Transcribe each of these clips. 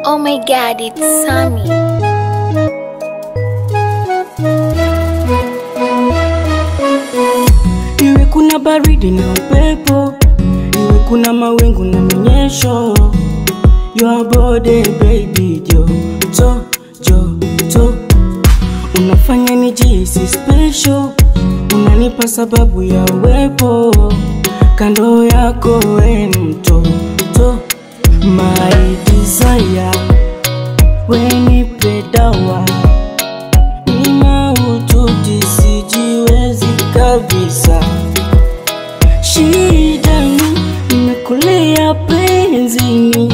Oh my god, it's Sammy. Iwe kuna baridi na upepo, iwe kuna mawingu na minyesho. Your body baby, joto joto, unafanya nijihisi special, unanipa sababu ya uwepo kando yako, we ni mtoto, my desire, we nipe dawa ni maututi, sijiwezi kabisa. Shida ni nimekulia penzini,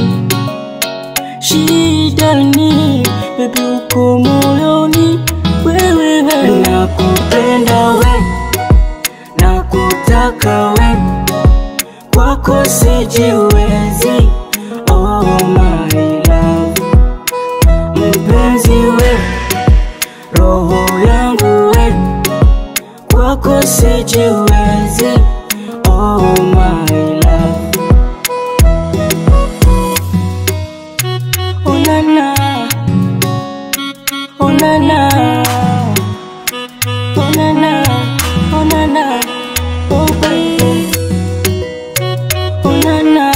shida ni bebi, uko moyoni wewe, nakupenda we, nakutaka we, kwako sijiwezi, oh my love, mpenzi we roho yangu we kwako sijiwezi oh my love onana onana onana onana oh baby onana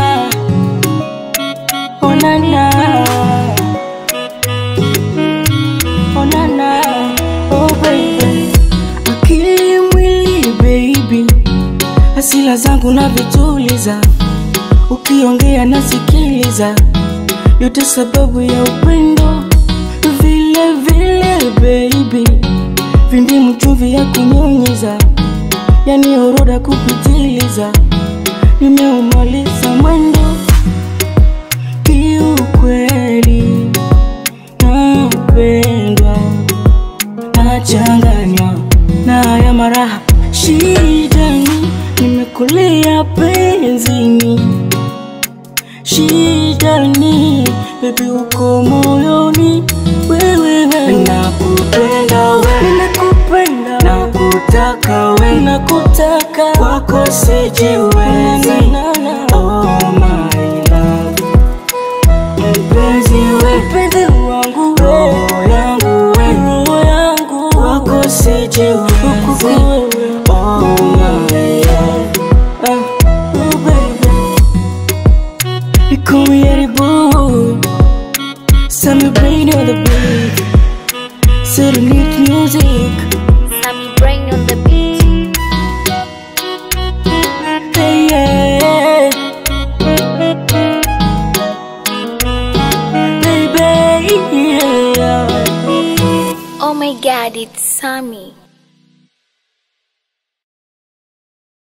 onana onana oh baby akili mwili baby hasila zangu na vituliza ukiongea nasikiliza yote sababu ya upendo vile vile baby vindi mchuvi ya kunyunyiza yani oroda kupitiliza nimeumaliza mwendo kiukweli napendwa nachanganywa na haya maraha shidani nimekulia penzini shidani bebi uko moyoni wewe nakupenda we nakupenda nakutaka we nakutaka kwako sijiwezi oh my love mpenzi we mpenzi wangu we roho yangu we roho yangu kwako sijiwezi oh my love Ah, oh baby you call me Eddie Boo Sammy Brain on the beat Serenade music Sammy Brain on the beat. Hey, yeah. Baby, yeah. Oh my god, it's Sammy.